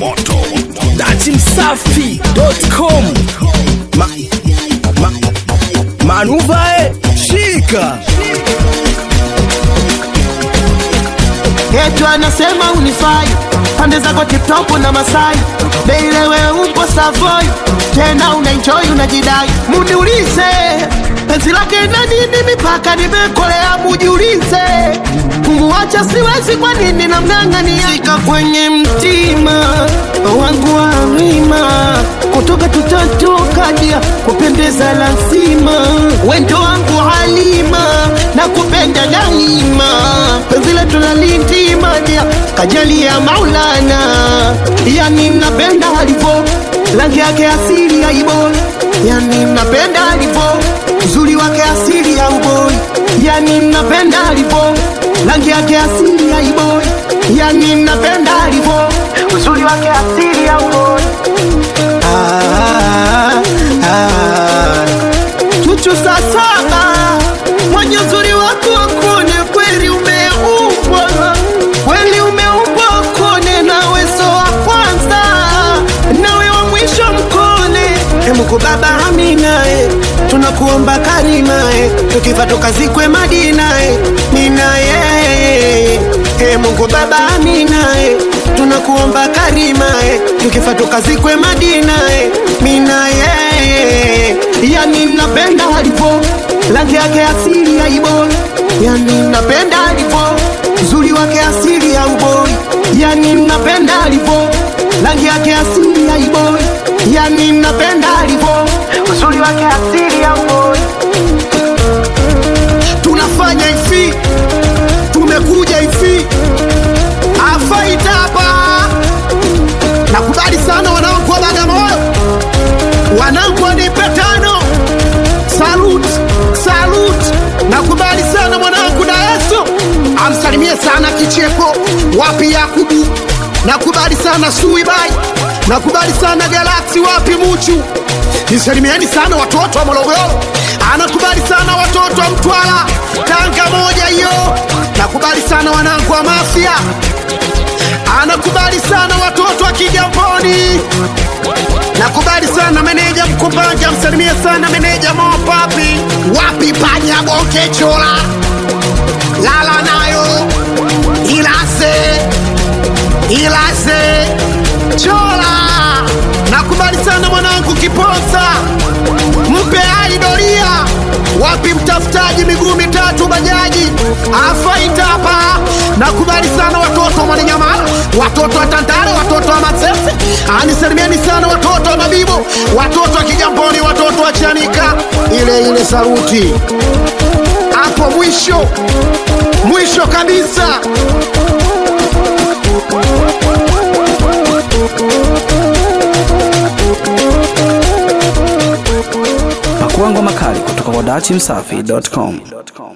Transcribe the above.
moto datimsafi.com ma, ma, manuvae shika Yetu anasema unifai pande zako tiptop na Masai Beilewe upo Savoy tena unaenjoy unajidai, muniulize penzi lake na nini mipaka nimekolea, mujiulize kumuacha siwezi, kwa nini namng'ang'ania Sika kwenye mtima wangu wa wima kutoka tutatokadia kupendeza lazima wendo wangu halima na kupenda daima penzi letu lalintimadia kajali ya Maulana yani napenda alivo rangi yake asili ya iboi yani napenda alivo uzuri wake asili ya uboi yani napenda alivo rangi yake asili ya iboi yani napenda alivo uzuri wake asili ya uboi ah, ah. Chuchu saa saba mwenye uzuri wako wakone kweli umeumbwa kweli umeumbwa wakone nawe so wa kwanza nawe wa mwisho mkone emuko baba aminae tunakuomba karimae tukifa tukazikwe madinae ninaye e Mungu baba aminae tunakuomba karimae tukifa tukazikwe madinae minaye yani napenda alivo rangi yake asili ya iboi yani napenda alivo uzuri wake asili ya uboi yani napenda alivo rangi yake asili ya iboi yani napenda alivo uzuri wake asili ya uboi tunafanya hivi tumekuja hivi afaita hapa nakubali sana wanangu wa bagamoyo wanangu wanipe tano salut salut nakubali sana mwanangu daeso amsalimie sana kicheko wapi yakubu nakubali sana suibai nakubali sana galaksi wapi muchu nisalimieni sana watoto wa morogoro anakubali sana watoto wa mtwara tanga moja hiyo nakubali sana wanangu wa mafia anakubali sana watoto wa kigamboni nakubali sana meneja mkumbanja msalimie sana meneja mopapi wapi panya boke chola lala nayo ilase ilase chola nakubali sana mwanangu kiposa mpe aidoria wapi mtafutaji miguu mitatu bajaji afaitapa nakubali sana watoto wa mwananyamala watoto wa tandale watoto wa masese anisalimieni sana watoto wa mabibo watoto wa kigamboni watoto wa chanika ile ile saruti hapo mwisho mwisho kabisa pakuangwa makali kutoka kwa datimsafi.com